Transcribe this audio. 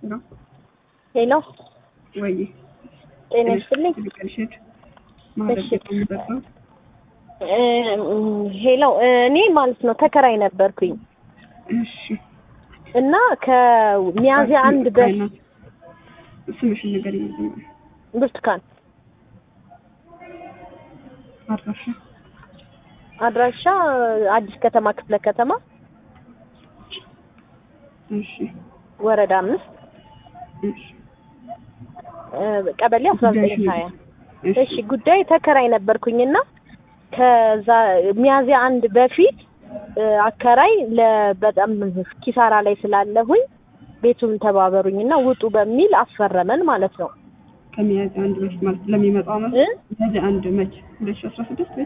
ነው ሄሎ ወይ ጤና ይስጥልኝ። ልቀልሽድ ማድረግ እሺ። የምጠጣው እ፣ ሄሎ እኔ ማለት ነው ተከራይ ነበርኩኝ እሺ እና ከሚያዝያ አንድ በ አይናት ስምሽን ነገር ይመዘኛል ብርቱካን አድራሻ አድራሻ አዲስ ከተማ ክፍለ ከተማ እሺ ወረዳ አምስት እሺ እ፣ ቀበሌ አስራ ዘጠኝ ጉዳይሽን ሀያ እሺ እሺ ጉዳይ ተከራይ ነበርኩኝና ከዛ ሚያዝያ አንድ በፊት እ፣ አከራይ ለ- በጣም ኪሳራ ላይ ስላለሁኝ ቤቱን ተባበሩኝና ውጡ በሚል አስፈረመን ማለት ነው ከሚያዝያ አንድ በፊት ማለት ለሚመጣው ዓመት እ? ሚያዝያ አንድ መች ሁለት ሺህ አስራ ስድስት